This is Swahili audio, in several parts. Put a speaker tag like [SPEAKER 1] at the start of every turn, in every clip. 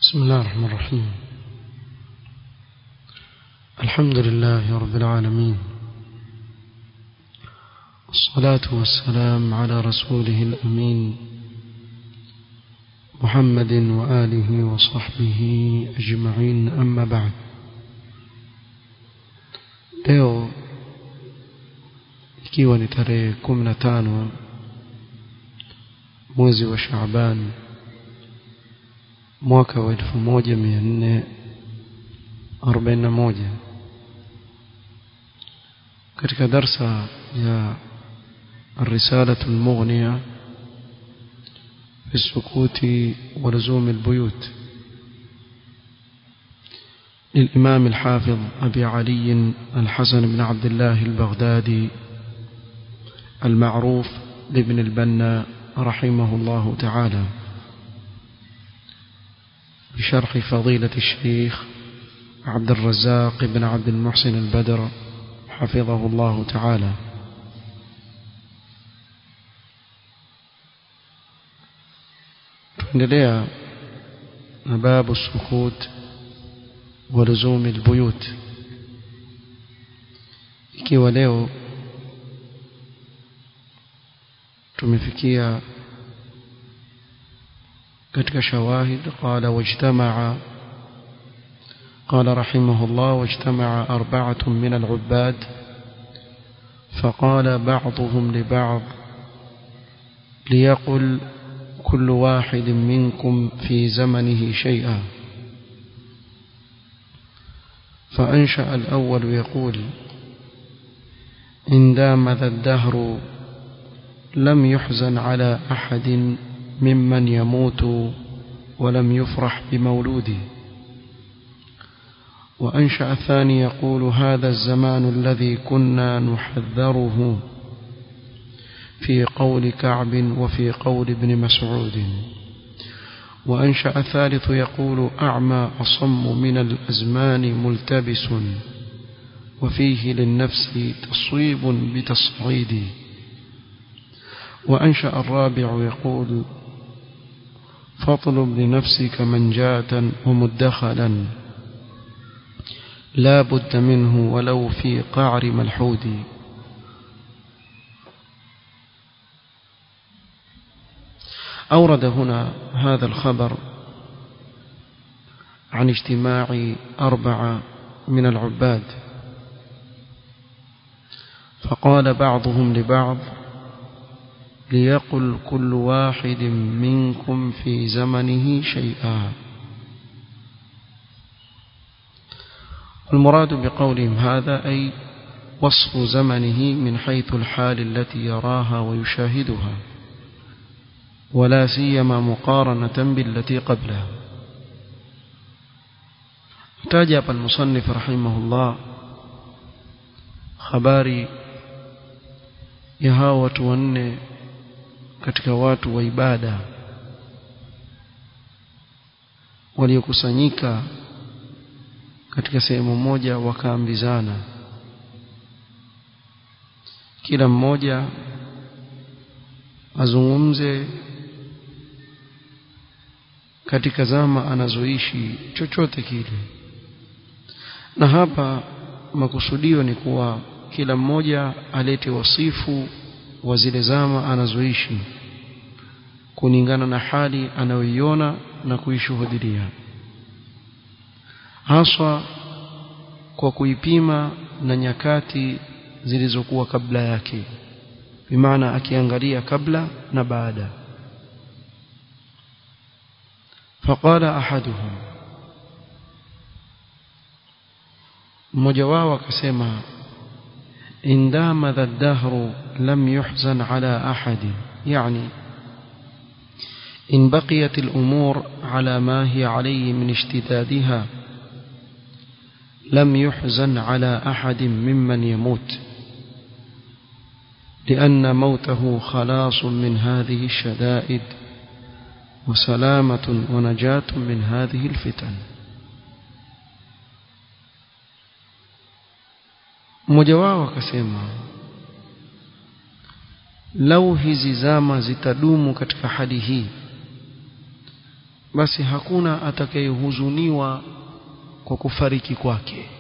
[SPEAKER 1] بسم الله الرحمن الرحيم الحمد لله رب العالمين والصلاة والسلام على رسوله الأمين محمد وآله وصحبه أجمعين أما بعد leo ikiwa ni tarehe kumi na tano mwezi wa Shaaban mwaka wa elfu moja mia nne arobaini na moja katika darsa ya الرسالة المغنية في السكوت ولزوم البيوت للإمام الحافظ أبي علي الحسن بن عبد الله البغدادي المعروف لابن البنا رحمه الله تعالى بشرح فضيلة الشيخ عبد الرزاق بن عبد المحسن البدر حفظه الله تعالى tuendelea na babu sukut wa luzumi albuyut ikiwa leo tumefikia katika shawahid qala wajtamaa قال رحمه الله واجتمع أربعة من العباد فقال بعضهم لبعض ليقل كل واحد منكم في زمنه شيئا فأنشأ الأول يقول إن دام ذا الدهر لم يحزن على أحد ممن يموت ولم يفرح بمولوده وأنشأ الثاني يقول هذا الزمان الذي كنا نحذره في قول كعب وفي قول ابن مسعود وأنشأ الثالث يقول أعمى أصم من الأزمان ملتبس وفيه للنفس تصويب بتصعيد وأنشأ الرابع يقول فاطلب لنفسك منجاة ومدخلا لا بد منه ولو في قعر ملحود أورد هنا هذا الخبر عن اجتماع أربعة من العباد فقال بعضهم لبعض ليقل كل واحد منكم في زمنه شيئا المراد بقولهم هذا أي وصف زمنه من حيث الحال التي يراها ويشاهدها ولا سيما مقارنة بالتي قبلها تاجب المصنف رحمه الله habari ya hawa watu wanne katika watu wa ibada waliokusanyika katika sehemu moja wakaambizana kila mmoja azungumze katika zama anazoishi chochote kile na hapa makusudio ni kuwa kila mmoja alete wasifu wa zile zama anazoishi kulingana na hali anayoiona na kuishuhudia haswa kwa kuipima na nyakati zilizokuwa kabla yake bimaana akiangalia kabla na baada فقال أحدهم mmoja wao akasema indama dha dahru lam yuhzan ala ahadi yani in baqiyat al-umur ala ma hiya alayhi min ishtidadiha lam yuhzan ala ahad mimman yamut لأن موته خلاص من هذه الشدائد وسلامة ونجاة من هذه الفتن mmoja wao akasema lau hizi zama zitadumu katika hali hii basi hakuna atakayehuzuniwa kwa kufariki kwake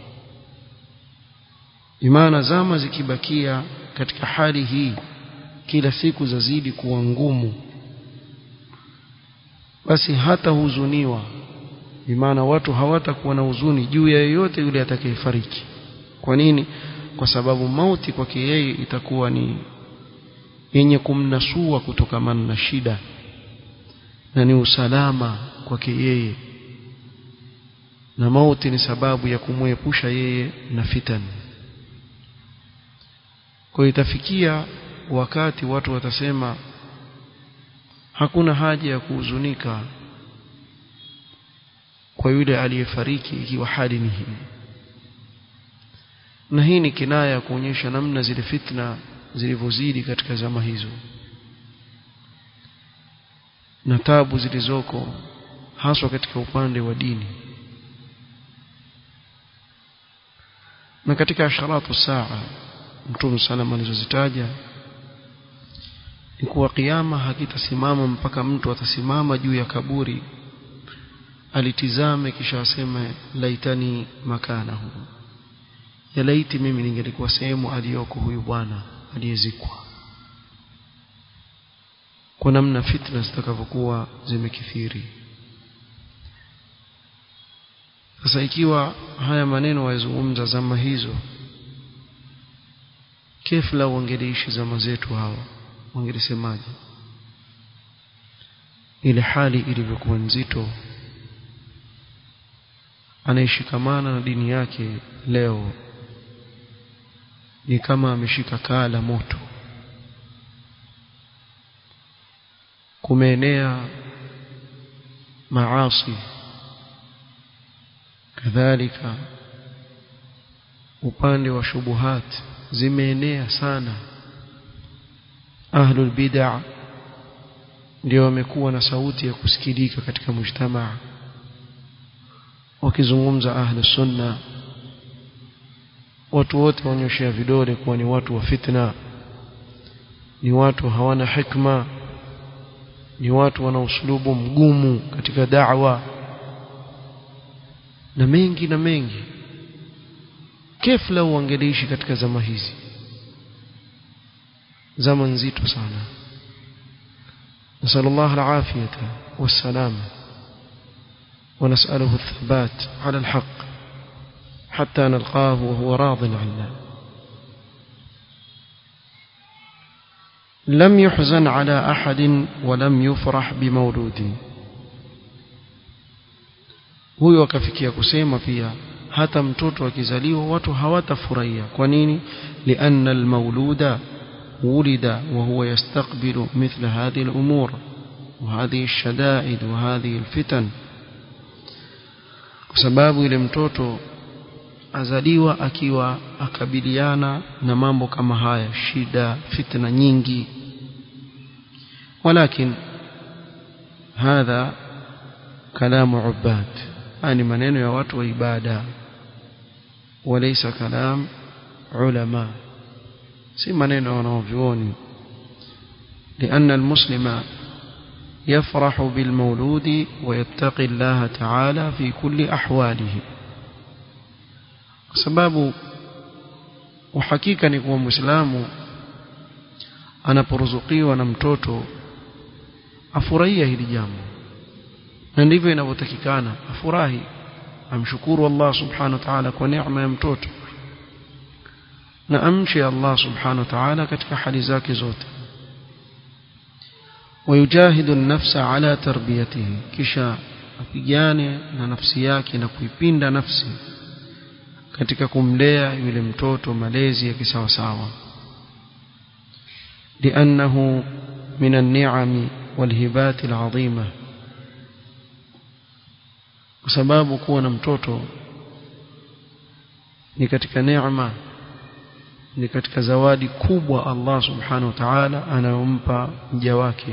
[SPEAKER 1] imana zama zikibakia katika hali hii kila siku zazidi kuwa ngumu basi hata huzuniwa imana watu hawatakuwa na huzuni juu ya yeyote yule atakayefariki kwa nini kwa sababu mauti kwake yeye itakuwa ni yenye kumnasua kutokamana na shida na ni usalama kwake yeye na mauti ni sababu ya kumwepusha yeye na fitani kwa itafikia wakati watu watasema hakuna haja ya kuhuzunika kwa yule aliyefariki ikiwa hali ni hii na hii ni kinaya ya kuonyesha namna zile fitna zilivyozidi katika zama hizo na tabu zilizoko haswa katika upande wa dini na katika asharatu saa mtume salama alizozitaja ni kuwa kiama hakitasimama mpaka mtu atasimama juu ya kaburi alitizame kisha aseme laitani makanahu ya laiti mimi ningelikuwa sehemu aliyoko huyu bwana aliyezikwa kwa namna fitna zitakavyokuwa zimekithiri sasa ikiwa haya maneno wayazungumza zama hizo kefla wangeliishi zama zetu hawa wangelisemaje ile hali ilivyokuwa nzito anayeshikamana na dini yake leo ni kama ameshika kaa la moto kumeenea maasi kadhalika upande wa shubuhat zimeenea sana ahlul bid'a ndio wamekuwa na sauti ya kusikilika katika mujtamaa wakizungumza ahlu sunna watu wote wanyoshea vidole kuwa ni watu wa fitna ni watu hawana hikma ni watu wana uslubu mgumu katika da'wa na mengi na mengi kefla uangeliishi katika zama hizi zama nzito sana نسأل الله العافية والسلامة ونسأله الثبات على الحق حتى نلقاه وهو راض عنا لم يحزن على أحد ولم يفرح بمولود huyo akafikia kusema pia hata mtoto akizaliwa watu hawatafurahia kwa nini lianna almauluda ولد وهو يستقبل مثل هذه الأمور وهذه الشدائد وهذه الفتن sababu ile mtoto azaliwa akiwa akabiliana na mambo kama haya shida fitna nyingi walakin hadha kalamu ubad ani maneno ya watu wa ibada walaysa kalam ulama si maneno wanaovyuoni لأن المسلم يفرح بالمولود ويتقي الله تعالى في كل أحواله sababu uhakika ni kuwa muislamu anaporuzukiwa na mtoto afurahia hili jambo na ndivyo inavyotakikana afurahi amshukuru Allah subhanahu wa ta'ala kwa neema ya mtoto na amche Allah subhanahu wa ta'ala katika hali zake zote ويجاهد النفس على تربيته kisha apigane na nafsi yake na kuipinda nafsi katika kumlea yule mtoto malezi ya kisawasawa لأنه من النعم والهبات العظيمة sababu kuwa na mtoto ni katika neema ni katika zawadi kubwa Allah subhanahu wa ta'ala anayompa mja wake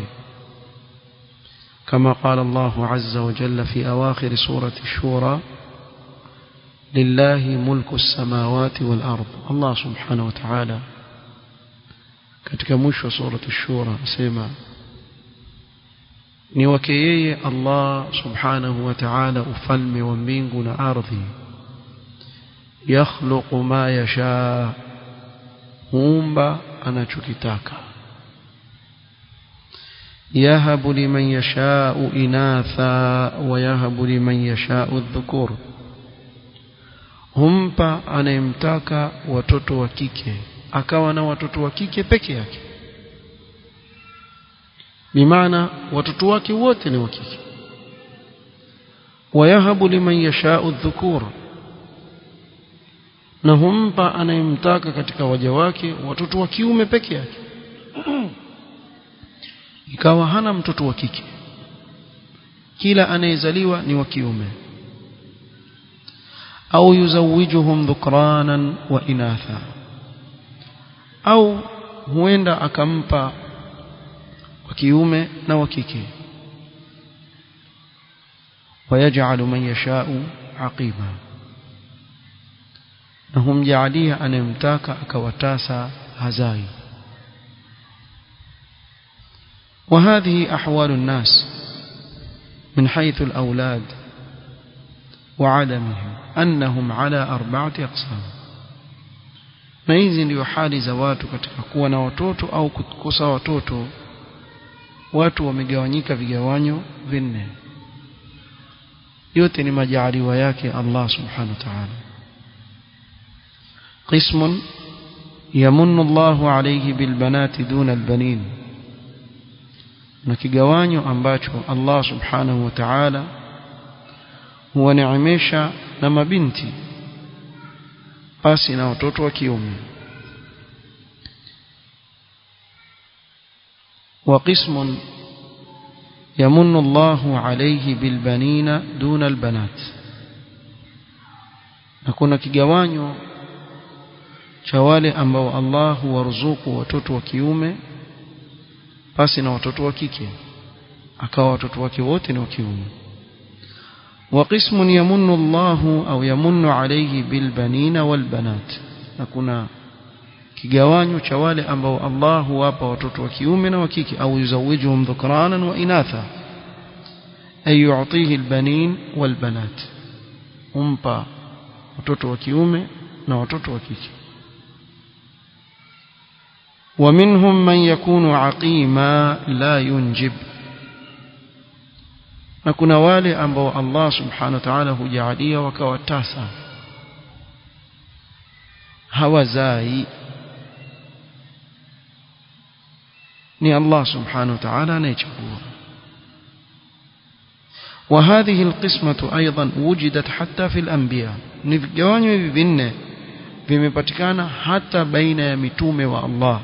[SPEAKER 1] كما قال الله عز وجل في أواخر سورة الشورى لله ملك السماوات والأرض الله سبحانه وتعالى katika mwisho wa sura ash-shura asema ni wake yeye Allah subhanahu wa ta'ala ufalme wa mbingu na ardhi yakhluqu ma yasha huumba anachokitaka yahabu liman yashau inatha wa yahabu liman yashau dhukur humpa anayemtaka watoto wa kike akawa na watoto wa kike peke yake bimaana watoto wake wote ni wa kike wayahabu liman yashau dhukur na humpa anayemtaka katika waja wake watoto wa kiume peke yake ikawa hana mtoto wa kike kila anayezaliwa ni wa kiume au yuzawijuhum dhukranan wa inatha au huenda akampa wa kiume na wa kike ويجعل من يشاء عقيما na humjaalia anayemtaka akawatasa hazai وهذه أحوال الناس من حيث الأولاد وعدمهم أنهم على أربعة أقسام na hizi ndio hali za watu katika kuwa na watoto au kukosa watoto watu wamegawanyika vigawanyo vinne yote ni majaaliwa yake Allah subhanahu wa ta'ala قسم يمن الله عليه بالبنات دون البنين na kigawanyo ambacho Allah subhanahu wa ta'ala huwaneemesha na mabinti pasi na watoto wa kiume وقسم يمن الله عليه بالبنين دون البنات na kuna kigawanyo cha wale ambao Allah huwaruzuku watoto wa kiume pasi na watoto wa kike akawa watoto wake wote ni wa kiume وقسم يمن الله أو يمن عليه بالبنين والبنات na kuna kigawanyo cha wale ambao Allah huwapa watoto wa kiume na wa kike au yuzawijuhum dhukranan wa inatha ay yu'tihi albanin walbanat umpa watoto wa kiume na watoto wa kike ومنهم من يكون عقيما لا ينجب na kuna wale ambao Allah subhanahu wa ta'ala hujaalia wakawa tasa hawazai ni Allah subhanahu wa ta'ala anayechagua وهذه القسمة أيضا وجدت حتى في الأنبياء نفجوانيو hivi vinne vimepatikana hata baina ya mitume wa Allah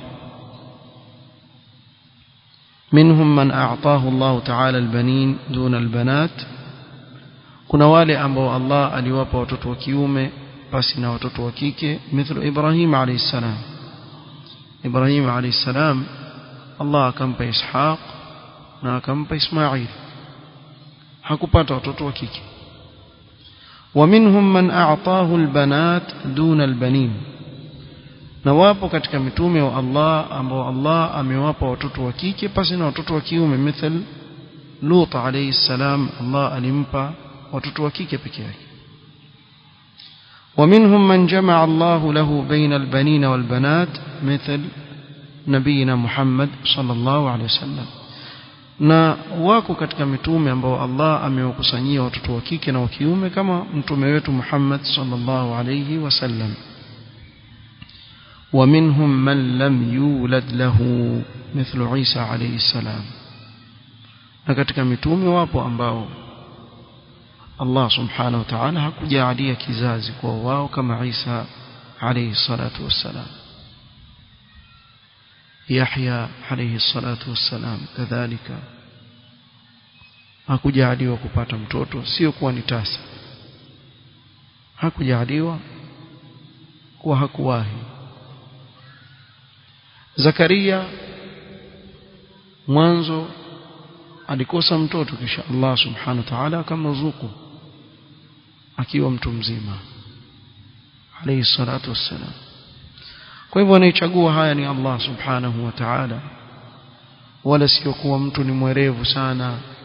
[SPEAKER 1] منهم من أعطاه الله تعالى البنين دون البنات kuna wale ambao Allah aliwapa watoto wa kiume basi na watoto wa kike mithlu Ibrahim alayhi salam Ibrahim alayhi salam Allah akampa Ishaq na akampa Ismail hakupata watoto wa kike ومنهم من أعطاه البنات دون البنين na wapo katika mitume wa Allah ambao Allah amewapa watoto wa kike pasi na watoto wa kiume mithal Lut alayhi salam Allah alimpa watoto wa kike peke yake ومنهم من جمع الله له بين البنين والبنات مثل نبينا محمد صلى الله عليه وسلم na wako katika mitume ambao Allah amewakusanyia watoto wa kike na wa kiume kama mtume wetu Muhammad sallallahu alayhi wasallam ومنهم من لم يولد له مثل عيسى عليه السلام na katika mitume wapo ambao Allah subhanahu wa ta'ala hakujalia kizazi kwa wao kama Isa alayhi salatu wassalam Yahya alayhi salatu wassalam kadhalika hakujaliwa kupata mtoto sio kuwa ni tasa hakujaliwa kuwa hakuwahi Zakaria mwanzo alikosa mtoto kisha Allah subhanahu wa ta'ala akamruzuku akiwa mtu mzima alayhi salatu wassalam kwa hivyo anayechagua haya ni Allah subhanahu wa ta'ala wala sio kuwa mtu ni mwerevu sana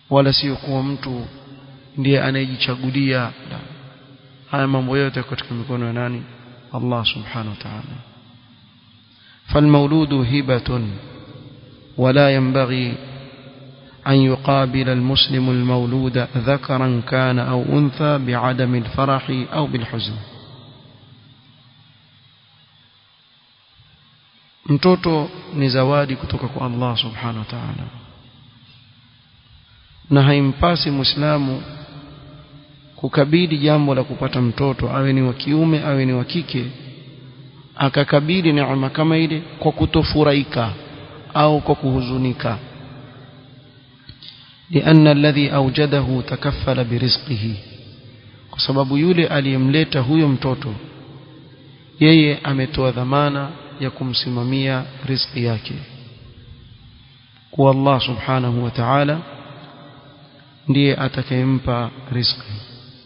[SPEAKER 1] wala sio kuwa mtu ndiye anayejichagulia haya mambo yote katika mikono ya nani Allah subhanahu wa ta'ala فالمولود هبة ولا ينبغي أن يقابل المسلم المولود ذكرا كان أو أنثى بعدم الفرح أو بالحزن mtoto ni zawadi kutoka kwa Allah subhanahu wa ta'ala na haimpasi muislamu kukabili jambo la kupata mtoto awe ni wa kiume awe ni wa kike akakabili neema kama ile kwa kutofurahika au kwa kuhuzunika لأن الذي أوجده تكفل برزقه kwa sababu yule aliyemleta huyo mtoto yeye ametoa dhamana ya kumsimamia riziki yake kwa Allah subhanahu wa ta'ala ndiye atakayempa riziki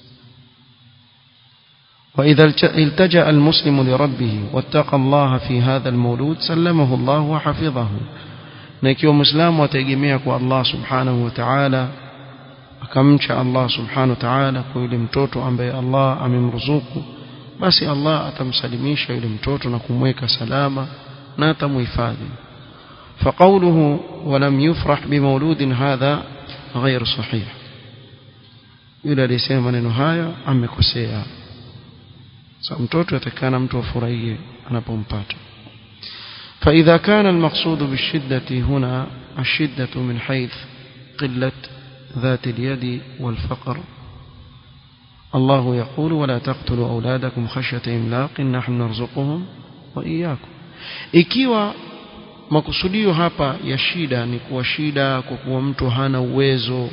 [SPEAKER 1] وإذا التجأ المسلم لربه واتقى الله في هذا المولود سلمه الله وحفظه na ikiwa muislamu ataegemea kwa Allah subhanahu wa ta'ala akamcha Allah subhanahu wa ta'ala kwa yule mtoto ambaye Allah amemruzuku basi Allah atamsalimisha yule mtoto na kumweka salama na atamuhifadhi فقوله ولم يفرح بمولود هذا غير صحيح yule aliyesema maneno haya amekosea sasa mtoto atakana mtu afurahie anapompata فإذا كان المقصود بالشدة هنا الشدة من حيث قلة ذات اليد والفقر الله يقول ولا تقتلوا أولادكم خشية إملاق نحن نرزقهم وإياكم ikiwa makusudio hapa ya shida ni kuwa shida kwa kuwa mtu hana uwezo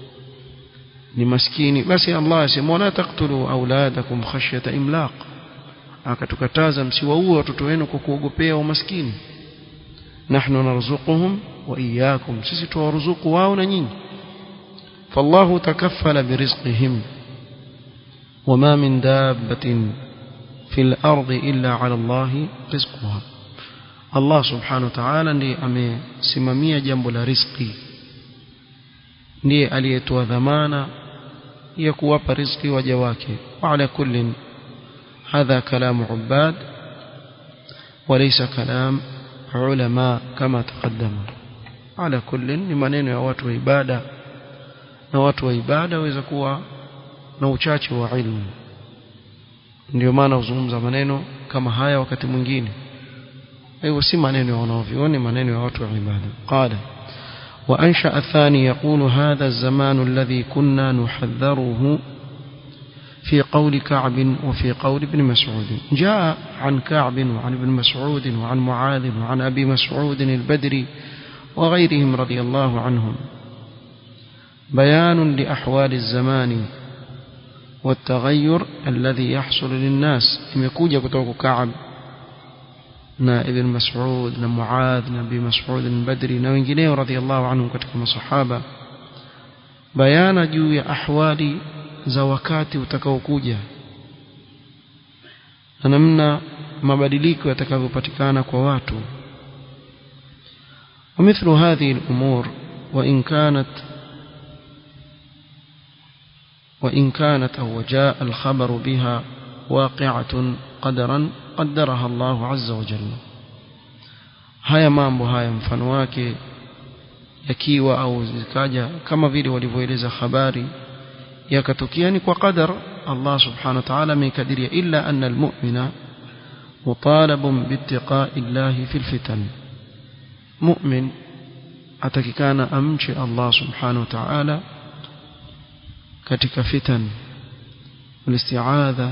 [SPEAKER 1] ni maskini basi Allah asema wala taqtulu auladakum khashyata imlaq akatukataza msiwaue watoto wenu kwa kuogopea umaskini nahnu narzuquhum wa iyyakum sisi tuwaruzuku wao na nyinyi fallahu takaffala birizqihim wama min dabbatin fil ardi illa ala Allah rizquha Allah subhanahu wa ta'ala ndiye amesimamia jambo la riziki ndiye aliyetoa dhamana ya kuwapa riziki waja wake wa ala kullin هذا كلام عباد وليس كلام علماء كما تقدم على كل ni maneno ya watu wa ibada na watu wa ibada waweza kuwa na uchache wa ilmu ndio maana uzungumza maneno kama haya wakati mwingine hivyo si maneno ya wanaovioni maneno ya watu wa ibada qala وأنشأ الثاني يقول هذا الزمان الذي كنا نحذره في قول كعب وفي قول ابن مسعود جاء عن كعب وعن ابن مسعود وعن معاذ وعن أبي مسعود البدري وغيرهم رضي الله عنهم بيان لأحوال الزمان والتغير الذي يحصل للناس imekuja kutoka Ka'ab na Ibn Mas'ud na Muadh na Abi Mas'ud al-Badri na wengineo radhiallahu anhum katika masahaba bayana juu ya ahwali za wakati utakaokuja na namna mabadiliko yatakavyopatikana kwa watu ومثل هذه الأمور وإن كانت وإن كانت أو جاء الخبر بها واقعة قدرا قدرها الله عز وجل haya mambo haya mfano wake yakiwa au zikaja kama vile walivyoeleza habari yakatokea ni kwa qadar Allah subhanahu wa ta'ala amekadiria illa anna almu'mina mutalabun biittiqa'i Allah fil fitan mu'min atakikana amche Allah subhanahu wa ta'ala katika fitan والاستعاذة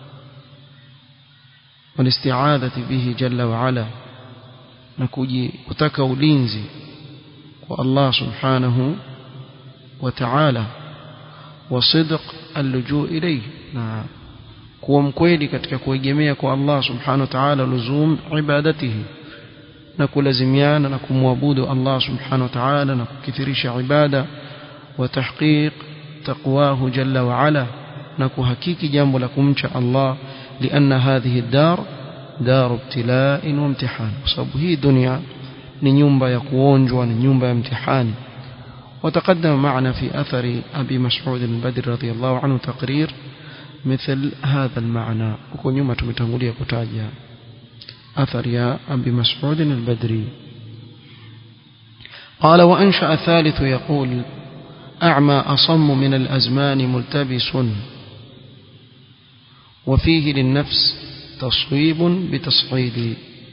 [SPEAKER 1] والاستعاذة به جل وعلا نكوجي kutaka ulinzi kwa Allah subhanahu wa ta'ala وصدق اللجوء إليه na kuwa mkweli katika kuegemea kwa Allah subhanahu wa ta'ala luzum ibadatihi na kulazimiana na kumwabudu Allah subhanahu wa ta'ala na kukithirisha ibada wa tahqiq taqwahu jalla wa ala na kuhakiki jambo la kumcha Allah lianna hadhihi ad-dar dar ibtila'in wa imtihan kwa sababu hii dunia ni nyumba ya kuonjwa ni nyumba ya mtihani وتقدم معنا في أثر أبي مسعود البدر رضي الله عنه تقرير مثل هذا المعنى وكون يوم تمتنغولية كتاجة أثر يا أبي مسعود البدري قال وأنشأ ثالث يقول أعمى أصم من الأزمان ملتبس وفيه للنفس تصويب بتصعيد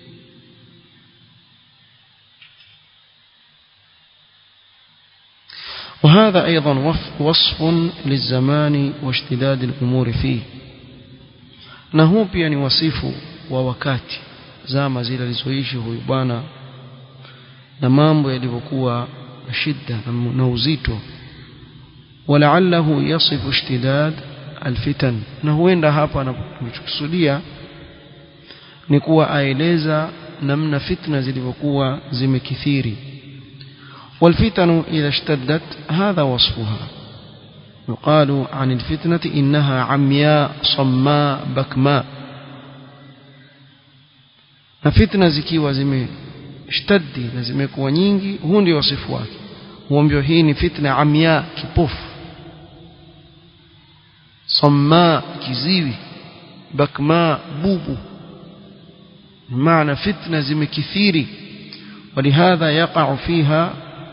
[SPEAKER 1] وهذا أيضا وصف للزمان واشتداد الأمور فيه نهو pia ni wasifu wa wakati zama zile alizoishi huyu bwana na mambo yalivyokuwa shida na uzito walaallahu yasifu ishtidad alfitan na huenda hapa anachokusudia ni kuwa aeleza namna fitna zilivyokuwa zimekithiri والفتن إذا اشتدت هذا وصفها يقال عن الفتنة إنها عمياء صماء بكماء فتنة zikiwa zimeshtadi na zimekuwa nyingi huu ndio wasifu wake huambiwa hii ni fitna amya kipofu samma kiziwi bakma bubu maana fitna zimekithiri ولهذا يقع فيها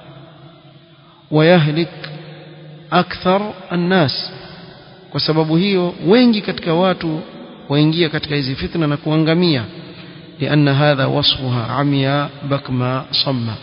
[SPEAKER 1] ويهلك أكثر الناس kwa sababu hiyo wengi katika watu waingia katika hizi fitna na kuangamia لأن هذا وصفها عمياء بكما صمّا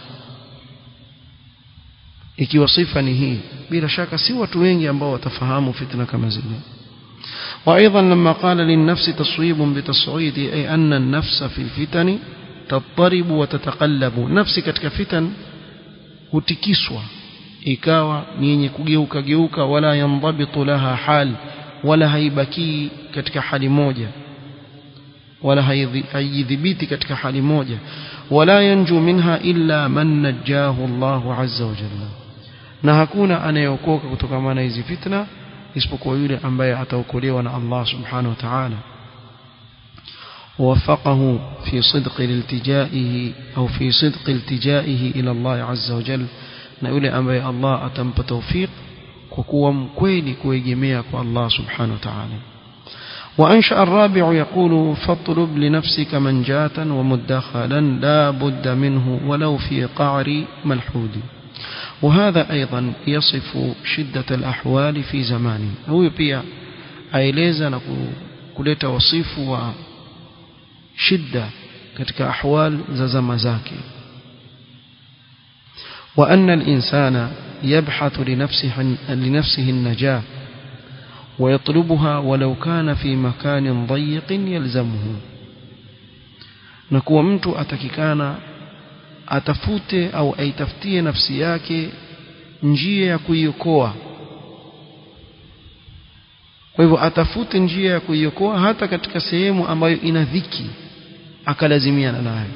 [SPEAKER 1] ikiwa sifa ni hii bila shaka si watu wengi ambao watafahamu fitna kama zile وايضا لما قال للنفس تصويب بتصعيد اي ان النفس في الفتن تضطرب وتتقلب نفسي katika fitan hutikiswa ikawa ni yenye kugeuka geuka wala yandhabitu laha hal wala haibaki katika hali moja wala haidhibiti katika hali moja wala yanju minha illa man najjahu Allahu azza wa jalla na hakuna anayeokoka kutokana na hizi fitna isipokuwa yule ambaye ataokolewa na Allah subhanahu wa ta'ala ووفقه في صدق الالتجائه أو في صدق التجائه إلى الله عز وجل na yule ambaye Allah atampa tawfik kwa kuwa mkweli kuegemea kwa Allah subhanahu wa ta'ala وأنشأ الرابع يقول فاطلب لنفسك منجاة ومدخلا لا بد منه ولو في قعر ملحود وهذا أيضا يصف شدة الأحوال في زمانه هو pia aeleza na kuleta wasifu wa shida katika ahwal za zama zake وأن الإنسان يبحث لنفسه, لنفسه النجاة ويطلبها ولو كان في مكان ضيق يلزمه نكون mtu atakikana atafute au aitafutie nafsi yake njia ya kuiokoa kwa hivyo atafute njia ya kuiokoa hata katika sehemu ambayo ina dhiki akalazimiana nayo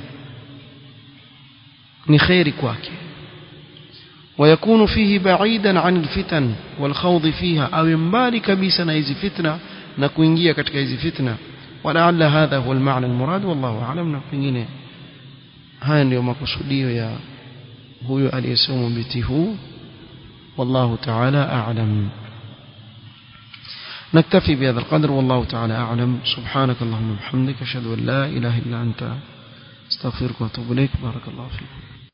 [SPEAKER 1] ni khairi kwake ويكون فيه بعيدا عن الفتن والخوض فيها أو ينبالي كبيسا هذه فتنة نكوينجيا كتك هذه فتنة ولعل هذا هو المعنى المراد والله أعلم نقيني هاي اليوم قصدي يا هو اليسوم بته والله تعالى أعلم نكتفي بهذا القدر والله تعالى أعلم سبحانك اللهم وبحمدك أشهد أن لا إله إلا أنت استغفرك وأتوب إليك بارك الله فيكم